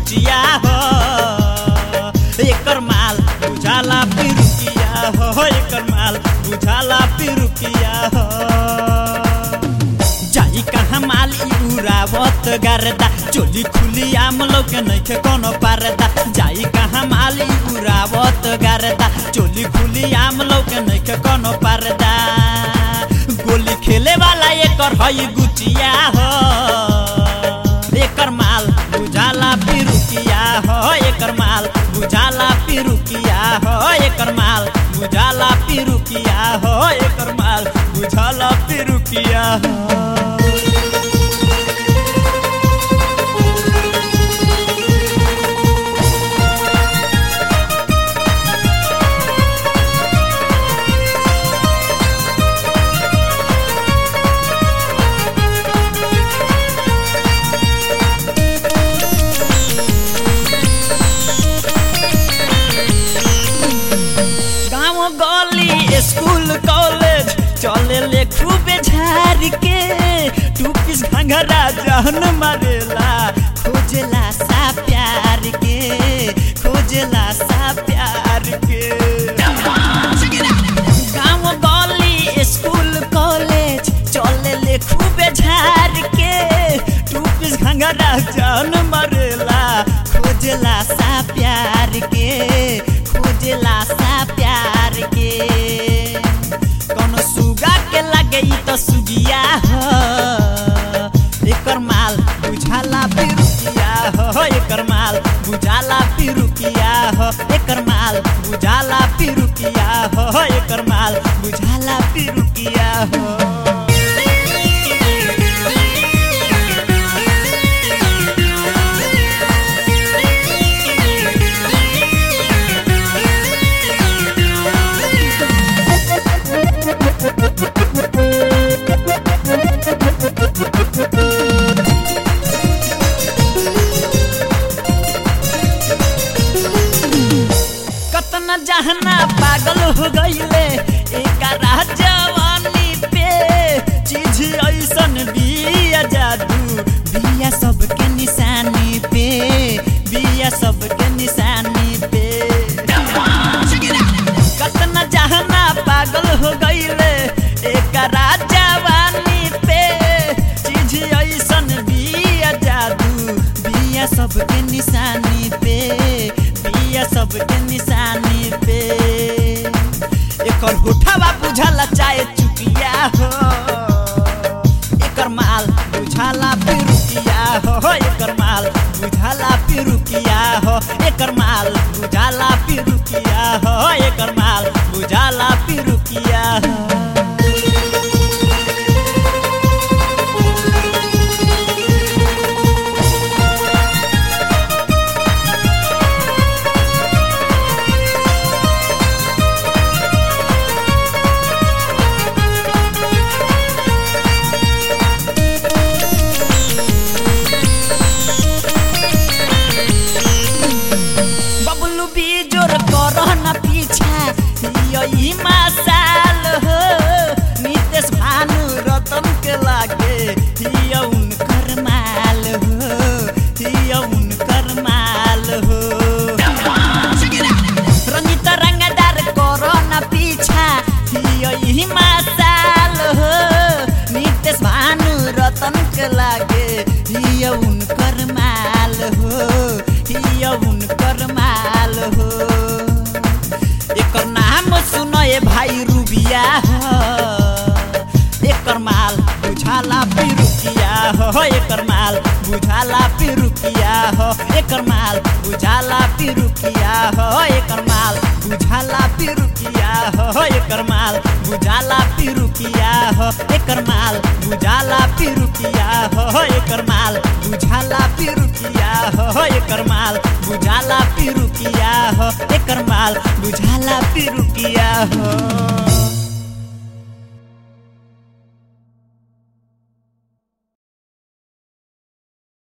कुचिया हो एकर माल बुझाला पिरुकिया हो एकर माल बुझाला पिरुकिया हो जाई कहाँ माल ई उड़ावत गारदा चोली खुली आम लौके नइखे कोनो पारदा जाई कहाँ माल ई उड़ावत गारदा चोली खुली आम लौके नइखे कोनो पारदा गोली खेले वाला एकर हई गुचिया हो एकर माल बुझाला पिरुकिया हो एकर माल बुझाला पिरुकिया हो एकर माल बुझाला पिरुकिया हो एकर माल बुझाला पिरुकिया हो गाँव गली स्कूल कॉलेज चले ले खूबे झाड़ के टू पीस घंघरा जहन मारेला खोजला सा प्यार के खोजला सा प्यार के गाँव गली स्कूल कॉलेज चले ले खूबे झाड़ के टू पीस घंघरा जहन मारेला खोजला सा प्यार के खोजला सा प्यार के कोनो सुगा के लगे ई तो सुगिया हो एकर माल बुझाला पिरुकिया हो एकर माल बुझाला पिरुकिया हो एकर माल बुझाला पिरुकिया हो एकर माल बुझाला पिरुकिया हो कतना जहना पागल हो गईले एकरा जवानी पे चीज ऐसन बिया जादू बिया सबके निशानी पे बिया सबके निशानी पे कतना जहना पागल हो गईले एकरा जवानी पे चीज ऐसन बिया जादू बिया सबके निशानी पे बिया सबके निशानी पे एकर होठवा बुझाला चाहे चुकिया हो एकर माल बुझाला पिरुकिया हो एकर माल बुझाला पिरुकिया हो एकर माल बुझाला पिरुकिया हो एकर माल बुझाला पिरुकिया हो बबलू बीजोर करह न पीछा यही मसाल हो नितेश भानु रतन के लागे हिया उनकर माल हो हिया उनकर माल हो रंजित रंगदार करह न पीछा यही मसाल हो नितेश भानु रतन के लागे हिया उनकर माल हो हिया उनकर माल हो एकर नाम सुनो ए भाई रूबिया हो एकर माल बुझाला पिरुकिया हो एकर माल बुझाला पिरुकिया हो एकर माल बुझाला पिरुकिया हो एकर माल बुझाला पिरुकिया हो एकर माल बुझाला पिरुकिया हो एकर माल बुझाला पिरुकिया हो एकर माल बुझाला पिरुकिया हो एकर माल बुझाला पिरुकिया हो एकर माल बुझाला पिरुकिया हो